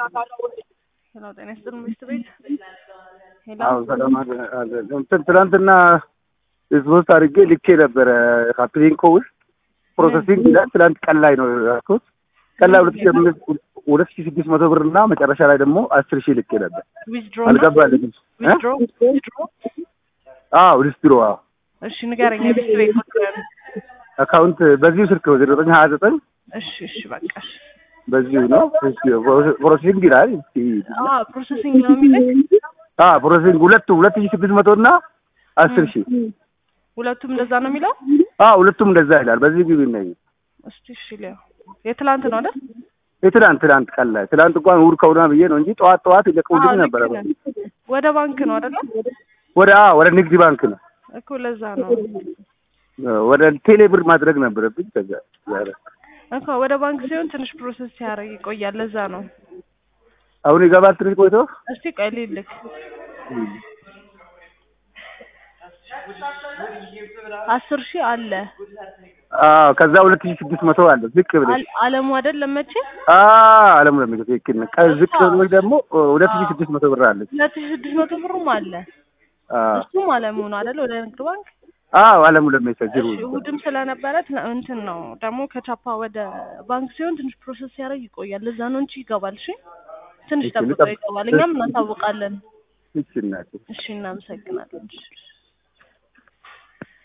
ሄሎ ጤና ይስጥልን ሚስት ቤት ሄሎ አዎ ሰላም አለ አለ። እንትን ትናንትና ሶስት አድርጌ ልኬ ነበረ ካፕሊንኮ ውስጥ ፕሮሰሲንግ ይላል። ትናንት ቀን ላይ ነው ያልኩት። ቀን ላይ ሁለት ሺህ አምስት ሁለት ሺህ ስድስት መቶ ብር እና መጨረሻ ላይ ደግሞ አስር ሺህ ልኬ ነበር። ዊዝድሮ አልገባልኝም። እ? ዊዝድሮ ዊዝድሮ አዎ ዲስትሮ አዎ እሺ ንገረኝ የሚስት ቤት ቁጥር አካውንት በዚሁ ስልክ ነው ዘጠኝ ሀያ ዘጠኝ እሺ እሺ በቃ እሺ በዚሁ ነው ፕሮሰሲንግ ይላል። እስኪ አዎ ፕሮሰሲንግ ነው የሚለኝ አ ፕሮሰሲንግ ሁለቱ ሁለት ሺህ ስድስት መቶ እና አስር ሺህ ሁለቱም እንደዛ ነው የሚለው አ ሁለቱም እንደዛ ይላል። በዚህ ግቢ ነኝ እስቲ እሺ ሊያው የትላንት ነው አይደል የትላንት ትላንት ቀን ላይ ትላንት እንኳን እሑድ ከሆነ ብዬ ነው እንጂ ጠዋት ጠዋት ይለቀውልኝ አዎ፣ ነበረ። ልክ ነህ። ወደ ባንክ ነው አይደል ወደ አ ወደ ንግድ ባንክ ነው እኮ ለዛ ነው ወደ ቴሌ ብር ማድረግ ነበረብኝ። ከዛ ዛሬ እኮ ወደ ባንክ ሲሆን ትንሽ ፕሮሰስ ሲያደርግ ይቆያል። ለዛ ነው። አሁን ይገባል ትንሽ ቆይቶ እስቲ ቆይ ልልክ አስር ሺህ አለ አዎ ከዛ ሁለት ሺህ ስድስት መቶ አለ ዝቅ ብለሽ አል- አለሙ አይደል መቼ አ አለሙ ለምን ትክክል ነው። ቀ- ዝቅ ብለሽ ደግሞ ሁለት ሺህ ስድስት መቶ ብር አለች። ሁለት ሺህ ስድስት መቶ ብሩም አለ አዎ እሱም አለሙ ነው አይደል ወደ ንግድ ባንክ አዎ አለሙ ለሚሰጅሩ እሺ እሑድም ስለነበረ ትና- እንትን ነው ደግሞ ከቻፓ ወደ ባንክ ሲሆን ትንሽ ፕሮሰስ ሲያደርግ ይቆያል። ለዛ ነው እንጂ ይገባል። እሺ ትንሽ እሺ፣ ጠብቀው ልጠብቅ- ይገባል። እኛም እናሳውቃለን። እሺ እናቴ እሺ እናመሰግናለን። እሺ